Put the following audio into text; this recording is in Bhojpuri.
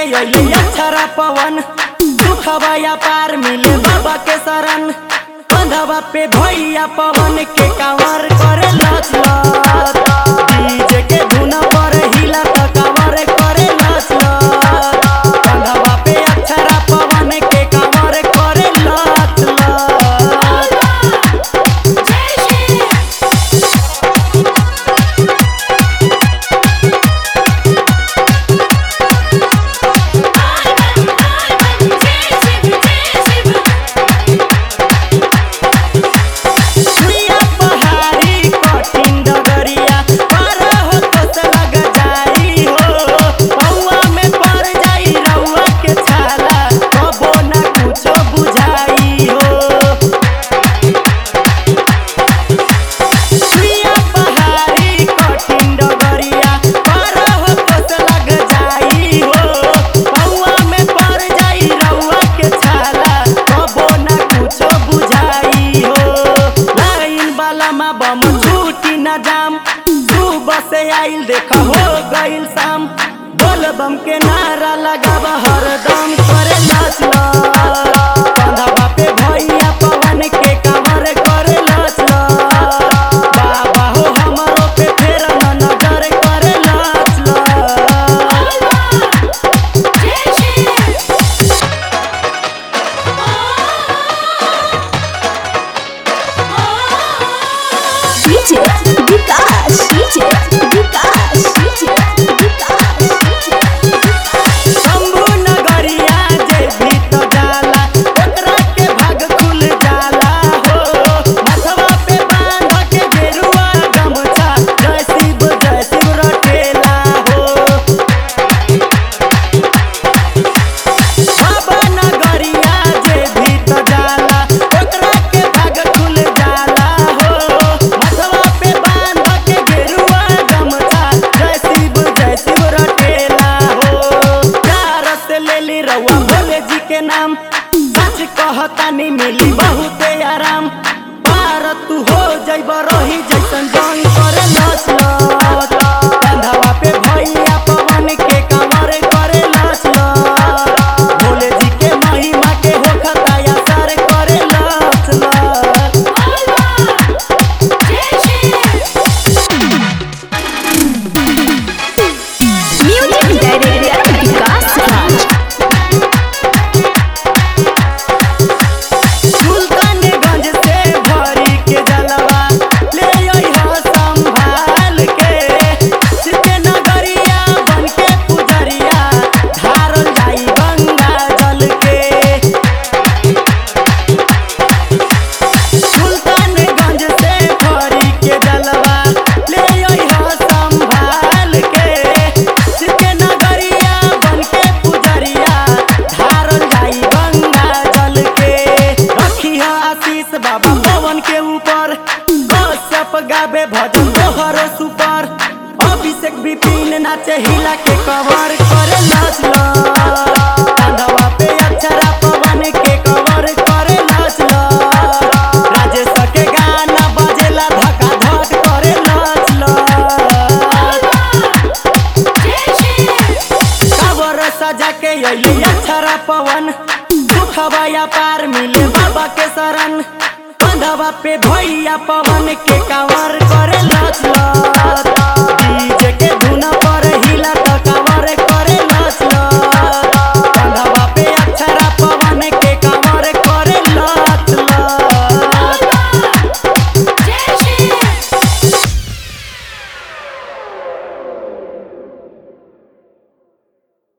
अइले अक्षरा पवन दुखवा या पार मिले बाबा के शरण कंधवा पे भैया पवन के कांवर करे लच लच डीजे के धुन पर हिला त कांवर करे लच लच कंधवा पे अक्षरा पवन के कांवर करे लच लच सुइया पहाड़ी कठिन डगरिया पार हो तो से लग जाई हो पौआ में पड़ जाई रउआ के छाला कबो ना कुछो बुझाई हो सुइया पहाड़ी कठिन डगरिया पार हो तो से लग जाई हो पौआ में पड़ जाई रउआ के छाला कबो ना कुछो बुझाई हो लाइन वाला मा बम छूटी न जाम सुबह से आइल देखा हो गइल शाम बोल बम के नारा लगावा हरदम करे नाच कंधवा पे भैया पवन के कमर करे नाच बाबा हो हमरो पे फेर न नजर करे नाच DJ Vikas, DJ Vikas, DJ Vikas, Shambhu नगरिया जे भी तो जाला ओकरा के भाग खुल जाला हो मथवा पे बांध के गेरुआ गमछा जय शिव जय शिव रटेला हो बाबा नगरिया जे भी तो जाला ओकरा के भाग खुल जाला हो मथवा पे बांध के गेरुआ गमछा जय शिव जय शिव रटेला हो प्यार से ले ली रउआ भोले जी के नाम सच कहतानी मिली बहुते आराम पार तू हो जइब रही जैसन जंग करे लच लच कंधवा पे भैया पवन के कमर करे लच लच भोले जी के महिमा के होखता या सर करे लच लच Music Director Vikas Raj. Sultanganj से भरी के जलवा ले अइहो संभाल के सिते नगरिया बन के पुजरिया धारल जाई गंगा जल के सुल्तानगंज से भरी के जलवा ले अइहो संभाल के सिते नगरिया बन के पुजरिया धारल जाई गंगा जल के रखी है आशीष बाबा पवन के ऊपर कश्यप गावे भजन तोहरो सुपर अभिषेक विपिन नाचे हिला के कवर करे नाच लो कंधवा पे अक्षरा पवन के कवर करे नाच लो राजेश के गाना बजेला धका धक करे नाच लो काबर सजा के अइले अक्षरा पवन दुखवा या पार मिले बाबा के शरण कंधवा पे भैया पवन के कांवर करे लच लच